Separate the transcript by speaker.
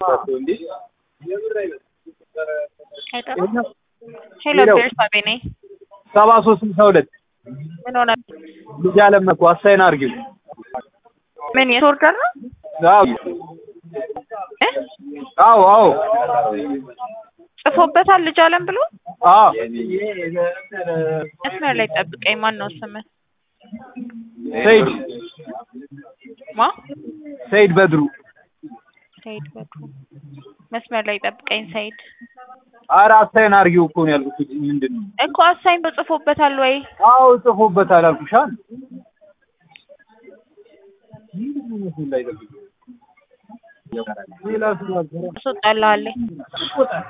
Speaker 1: ሄሎ ቤርሳቤ ነኝ።
Speaker 2: ሰባ ሶስት ስልሳ ሁለት
Speaker 1: ምን ሆነ?
Speaker 2: ልጅ አለም እኮ አሳይን አድርጊው።
Speaker 1: ምን የት ኦርደር ነው?
Speaker 2: አዎ
Speaker 1: እ?
Speaker 2: አዎ አዎ
Speaker 1: ጽፎበታል ልጅ አለም ብሎ
Speaker 2: አዎ
Speaker 1: መስመር ላይ ጠብቀኝ። ማን ነው ስምህ?
Speaker 2: ሰይድ
Speaker 1: ማ?
Speaker 2: ሰይድ በድሩ
Speaker 1: ሰይድ በድሩ። መስመር ላይ ጠብቀኝ ሰይድ።
Speaker 2: ኧረ አሳይን አድርጊው እኮ ነው ያልኩት። ምንድን ነው?
Speaker 1: እኮ አሳይን በጽፎበታል ወይ?
Speaker 2: አዎ ጽፎበታል አልኩሽ አይደል? ሌላ ስራ
Speaker 1: አስወጣልሃለሁ።